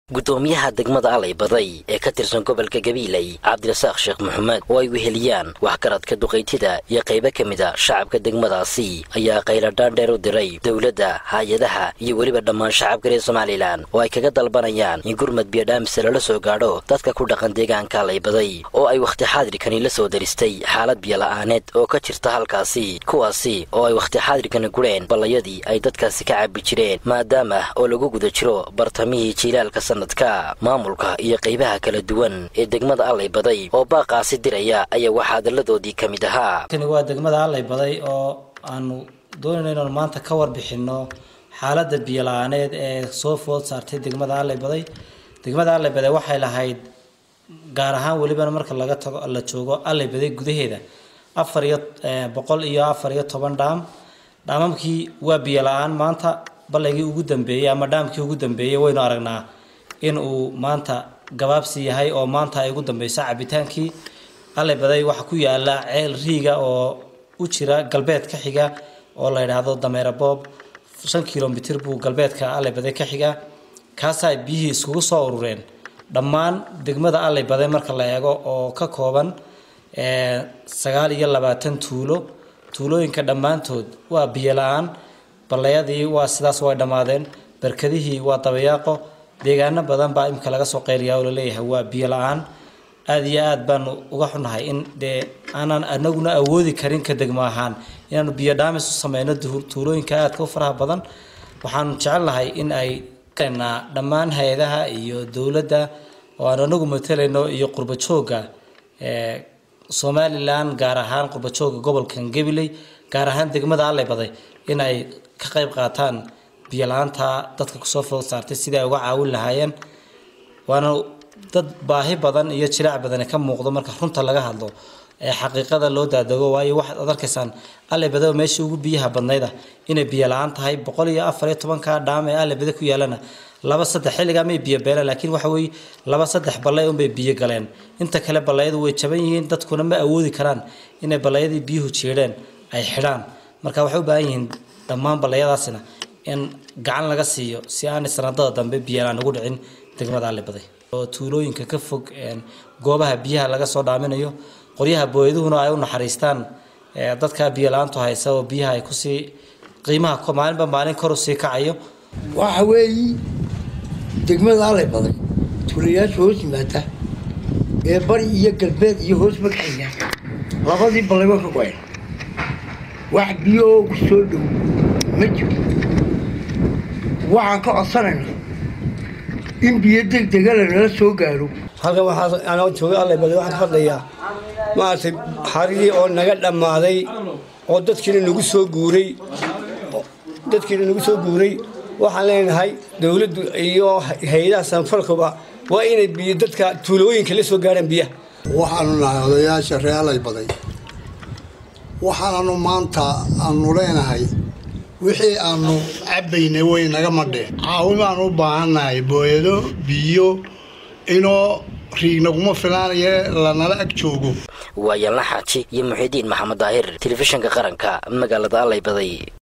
gudoomiyaha degmada alay baday ee ka tirsan gobolka gabiiley cabdirasaaq sheekh maxamed oo ay weheliyaan waxgaradka duqaytida iyo qaybo ka mid a shacabka degmadaasi ayaa qayladhaan dheer u diray dowladda hay-adaha iyo weliba dhammaan shacabka reer somalilan oo ay kaga dalbanayaan in gurmad biyodhaamisa lala soo gaadho dadka ku dhaqan deegaanka alay baday oo ay wakhti xaadirkani la soo daristay xaalad biyola'aaneed oo ka jirta halkaasi kuwaasi oo ay wakhti xaadirkani gureen ballayadii ay dadkaasi ka cabbi jireen maadaama oo lagu guda jiro bartamihii jiilaalka maamulka iyo qaybaha kala duwan ee degmada allay baday oo baaqaasi diraya ayaa waxaa hadalladoodii ka mid ahaa kani waa degmada allay baday oo aanu doonayno inaanu maanta ka warbixino xaaladda biyola-aaneed ee soo food saartay degmada allay baday degmada allay baday waxay lahayd gaar ahaan welibana marka laga tago la joogo allay baday gudaheeda afar iyo boqol iyo afar iyo toban dhaam dhaamamkii waa biyola-aan maanta ballaygii ugu dambeeyey ama dhaamkii ugu dambeeyey waynu aragnaa in uu maanta gabaabsi yahay oo maanta ay ugu dambeyso cabitaankii allay baday waxaa ku yaala ceel riiga oo u jira galbeed ka xiga oo la yidhaahdo dameera boob shan kilomitir buu galbeedka allay baday ka xiga kaasaa biyihii iskugu soo urureen dhammaan degmada allay baday marka la eego oo ka kooban sagaal iyo labaatan tuulo tuulooyinka dhammaantood waa biyo la-aan ballayadii waa sidaas way dhammaadeen barkadihii waa dabayaaqo deegaano badan baa imika laga soo qayliyaa oo laleeyahay waa biyo la-aan aada iyo aad baanu uga xunahay in dee aanaan anaguna awoodi karin ka degmo ahaan inaanu biyo dhaamis u sameyno tuulooyinka aadka u faraha badan waxaanu jecelnahay in ay dhammaan hay-adaha iyo dowladda oo aan anagu matalayno iyo qurba joogga somalilan gaar ahaan qurba joogga gobolkan gabiley gaar ahaan degmada allay baday in ay ka qayb qaataan biyo la-aanta dadka kusoo food saartay sidai ay uga caawin lahaayeen waana dad baahi badan iyo jilaac badani ka muuqdo marka runta laga hadlo ee xaqiiqada loo daadego waayo waxaad ad arkaysaan allay badaba meeshii ugu biyaha badnayda inay biyo la-aan tahay boqol iyo afar iyo tobanka dhaam ee allay bada ku yaalana laba saddex xilligaa may biyo beelaan laakiin waxa weeye laba saddex ballay unbay biyo galeen inta kale ballayadu way jaban yihiin dadkuna ma awoodi karaan inay ballayadii biyuhu jeedheen ay xidhaan marka waxay u baahan yihiin dhammaan ballayadaasina in gacan laga siiyo si aanay sanadada dambe biyalaan ugu dhicin degmada allay baday oo tuulooyinka ka fog goobaha biyaha laga soo dhaaminayo qoryaha booyaduhuna ay u naxariistaan dadka biyo la-aantu haysa oo biyaha ay kusii qiimaha maalinba maalin kor usii kacayo waxa weeyi degmada allay baday tuulayaasha hoos yimaada ee bari iyo galbeed iyo hoos magxiga labadii ballay way ka go-een wax biyo oo ku soo dhow ma jiro waxaan ka codsanayna in biyo degdega lanala soo gaaro halkan waxaa anoo jooga allay baday waxaan ka hadlayaa maaragtay xarigii oo naga dhammaaday oo dadkiina nagu soo guuray dadkiina nagu soo guuray waxaan leenahay dowladdu iyo hay-adaha sanfalkuba waa inay biyo dadka tuulooyinka la soo gaarhaan biyaha waxaanu nahay odayaasha ree allay baday waxaananu maanta aanu leenahay wixii aanu cabbaynay way naga madheen caawin baanu u baahannahay booyado biyo inoo riignaguma filaanaye lanala ag joogo waa yalna xaaji iyo muxiidiin maxamed daahir telefishinka qaranka magaalada allay baday